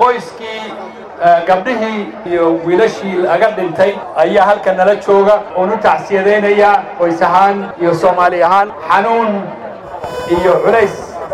qoyskii gabdhihii iyo wiilashii laga dhintay ayaa halka nala jooga oon u tacsiyadaynayaa qoys ahaan iyo soomaali ahaan xanuun iyo culays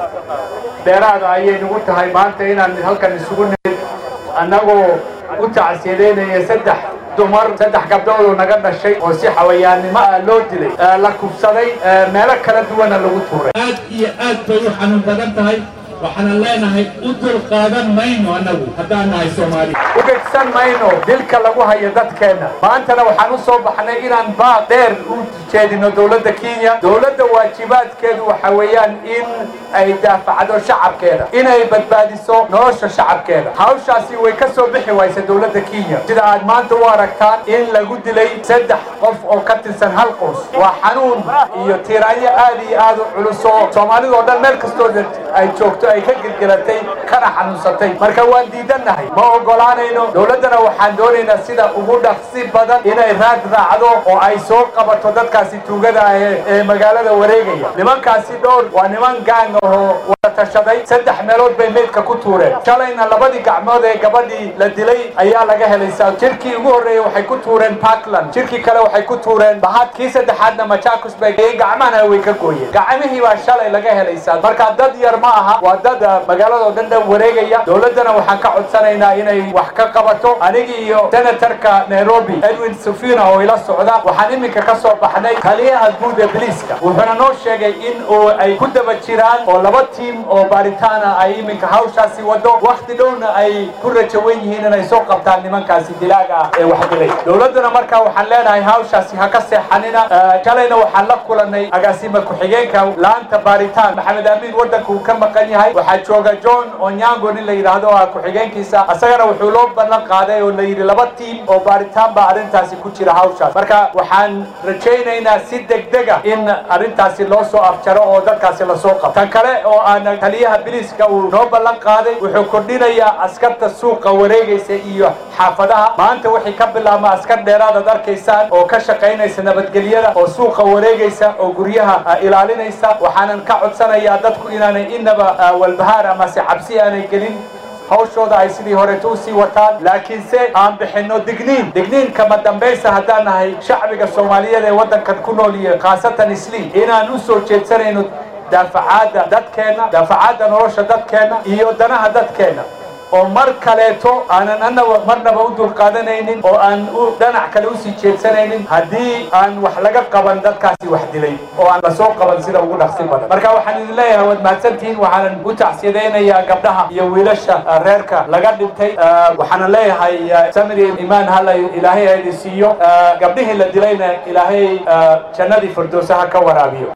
dheeraada ayay nagu tahay maanta inaan halkan isugu nimid annagoo u tacsiyadaynaya saddex dumar saddex gabdhood oo naga dhashay oo si xawayaannimo ah loo dilay la kubsaday meelo kala duwana lagu tuuray aad iyo aad bay u xanuun badan tahay waxaana leenahay u dul qaadan mayno annagu haddaan nahay soomaali u gegsan mayno dilka lagu hayo dadkeenna maantana waxaan u soo baxnay inaan baaq dheer u jeedino dowladda kenya dowladda waajibaadkeedu waxa weeyaan in ay daafacdo shacabkeeda inay badbaadiso nolosha shacabkeeda hawshaasi way ka soo bixi waysa dowladda kenya sida aad maanta u aragtaan in lagu dilay saddex qof oo ka tirsan hal qoys waa xanuun iyo tiiraanyo aad iyo aad u culus oo soomaalidoo dhan meel kastoo ay joogto ay ka gelgelatay kana xanuunsatay marka waan diidannahay ma ogolaanayno dowladdana waxaan doonaynaa sida ugu dhaqsi badan inay raad raacdo oo ay soo qabato dadkaasi tuugada ah ee magaalada wareegaya nimankaasi dhowr waa niman gaang ahoo wada tashaday saddex meelood bay meydka ku tuureen shalayna labadii gacmood ee gabadhii la dilay ayaa laga helaysaa jirkii ugu horreeyey waxay ku tuureen parkland jirkii kale waxay ku tuureen bahad kii saddexaadna machakos bay gacmahana way ka gooyeen gacmihii baa shalay laga helaysaa marka dad yar ma aha waa dad magaaladoo dhan dhan wareegaya dowladdana waxaan ka codsanaynaa inay wax ka qabato anigi iyo senatarka nairobi edwin sufina oo ila socda waxaan iminka ka soo baxnay taliyaha guud ee biliiska wuxuuna noo sheegay in uu ay ku daba jiraan oo laba tiim oo baaritaana ay iminka hawshaasi wado wakhti dhowna ay ku rajawan yihiin inay soo qabtaan nimankaasi dilaaga ah ee wax dilay dowladduna markaa waxaan leenahay hawshaasi ha ka seexanina shalayna waxaan la kulanay agaasima ku-xigeenka laanta baaritaan maxamed amiin waddanka uu ka maqan yahay waxaa jooga john onyango nin la yidhaahdo ah ku-xigeenkiisa asagana wuxuu loo ballan qaaday oo la yidhi laba tiim oo baaritaan baa arrintaasi ku jira hawshaas marka waxaan rajaynaynaa si degdega in arrintaasi loo soo afjaro oo dadkaasi lasoo qabto tan kale oo aan taliyaha biliiska uu noo ballan qaaday wuxuu kordhinayaa askarta suuqa wareegaysa iyo xaafadaha maanta wixii ka bilaabma askar dheeraadaad arkaysaan oo ka shaqaynaysa nabadgelyada oo suuqa wareegaysa oo guryaha ilaalinaysa waxaanan ka codsanayaa dadku inaanay inaba walbahaar amase cabsi aanay gelin hawshooda ay sidii horeeto u sii wataan laakiinse aan bixinno digniin digniin kama dambaysa haddaan nahay shacbiga soomaaliyeed ee waddankan ku nool iyo khaasatan isliim inaan u soo jeedsanayno daafacaadda dadkeenna daafacaadda nolosha dadkeenna iyo danaha dadkeenna oo mar kaleeto aanan anaba marnaba u dulqaadanaynin oo aan u dhanac kale usii jeedsanaynin haddii aan wax laga qaban dadkaasi wax dilay oo aan lasoo qaban sida ugu dhaqsi badan marka waxaan idin leeyahay waad mahadsantihiin waxaanan u tacsiyadaynayaa gabdhaha iyo wiilasha reerka laga dhintay waxaanan leeyahay samiri imaan hala ilaahay ha idin siiyo gabdhihii la dilayna ilaahay jannadii firdowsa ha ka waraabiyo